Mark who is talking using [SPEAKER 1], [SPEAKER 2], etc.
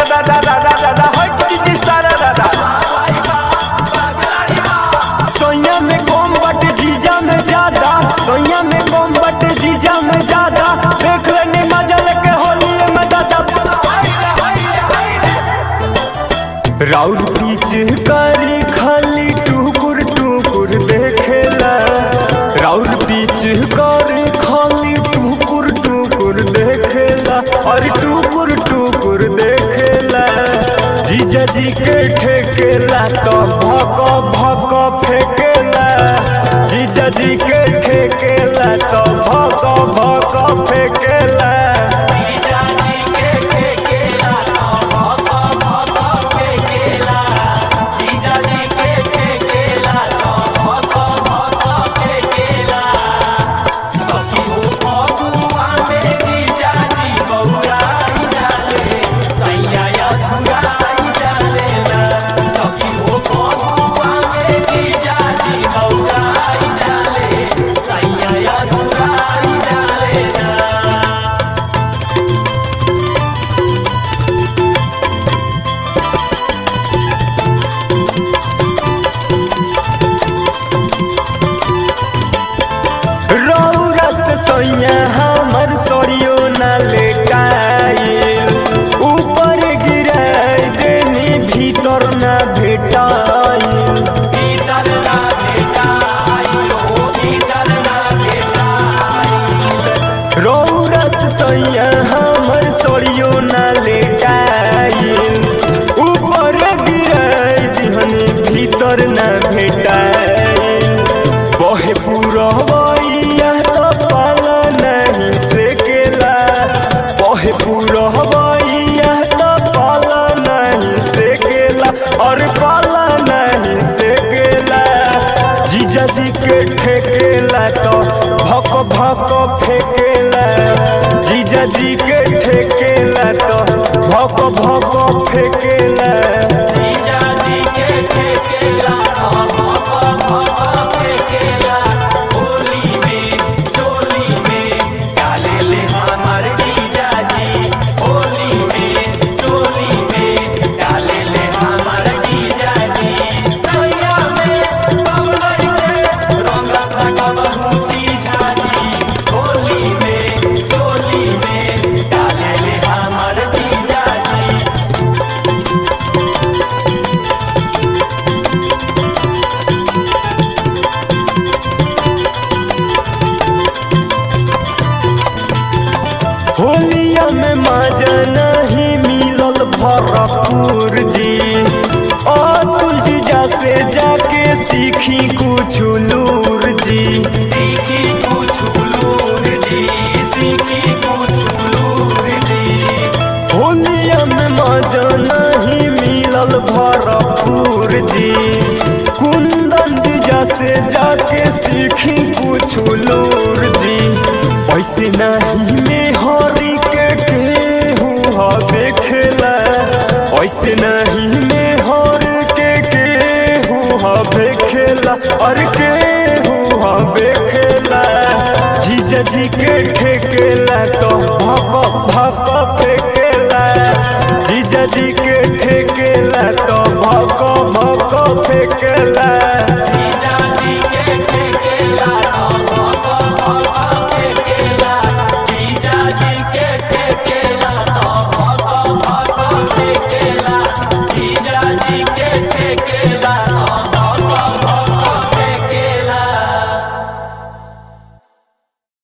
[SPEAKER 1] दा दा दा दा दा दा हट जी सारा दा दा सोया में कम बट जीजा में ज्यादा सोया में कम बट जीजा में ज्यादा देख लेनी मजा लेके होली में दादा राउर पीछ करी खाली टुकुर टुकुर देखेला राउर पीछ करी खाली टुकुर टुकुर देखेला और टुकुर टुकुर देखेला जीजा जी के ठेकेला तो भक भक फेकेला जीजा जी के ठेकेला तो भक भक फेकेला रौरा से सोइया हमर सोरियो न लेटाइल ऊपर गिराई देनी भीतर न भेटाइल रौरा से सोइया हमर सोरियो न लेटाइल ऊपर गिराई दिहनी भीतर न भेटाइल बहे पुरवैया तो पाला नहीं सेकेला बहे पुरवैया तो पाला नहीं सेकेला और पाला नहीं सेकेला जीजा जी के ठेकेला तो भक भक फेकेला जीजा जी के ठेकेला तो भक भक फेकेला होलिया में मजा नहीं मिलल भरपूर जी अतुल जीजा से जाके सीखी कुछ लूर जी
[SPEAKER 2] सीखी कुछ लूर जी सीखी कुछ लूर जी
[SPEAKER 1] होलिया में मजा नहीं मिलल भरपूर जी कुंदन जीजा से जाके सीखी कुछ लूर जी ऐसे नहीं में हरी के केहू हा देखेला ऐसे नहीं में हर के केहू हा देखेला और केहू हा देखेला जीजा जी के ठेकेला तो